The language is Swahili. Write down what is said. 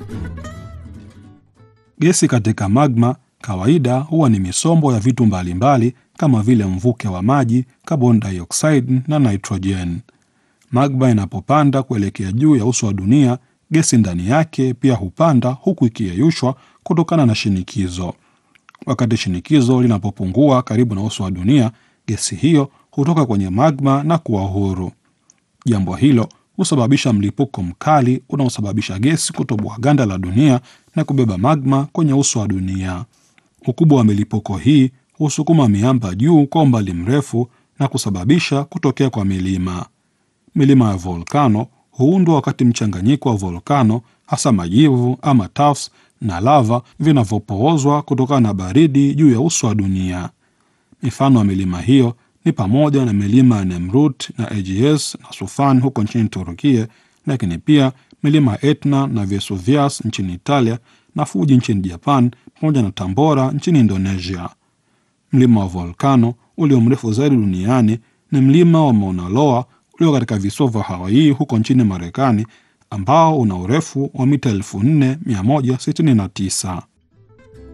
Gesi katika magma kawaida huwa ni misombo ya vitu mbalimbali kama vile mvuke wa maji, carbon dioxide na nitrogen. Magma inapopanda kuelekea juu ya uso wa dunia, gesi ndani yake pia hupanda huku ikiyeyushwa kutokana na shinikizo. Wakati shinikizo linapopungua karibu na uso wa dunia, gesi hiyo hutoka kwenye magma na kuwa huru. Jambo hilo husababisha mlipuko mkali unaosababisha gesi kutoboa ganda la dunia na kubeba magma kwenye uso wa dunia. Ukubwa wa milipuko hii husukuma miamba juu kwa umbali mrefu na kusababisha kutokea kwa milima. Milima ya volkano huundwa wakati mchanganyiko wa volkano, hasa majivu ama tuffs na lava vinavyopoozwa kutokana na baridi juu ya uso wa dunia. Mifano ya milima hiyo ni pamoja na milima ya Nemrut na Aegeus na Sufan huko nchini Turukia, lakini pia milima ya Etna na Vesuvius nchini Italia na Fuji nchini Japan pamoja na Tambora nchini Indonesia. Mlima wa volkano ulio mrefu zaidi duniani ni mlima wa Mauna Loa ulio katika visiwa vya Hawaii huko nchini Marekani ambao una urefu wa mita 4169.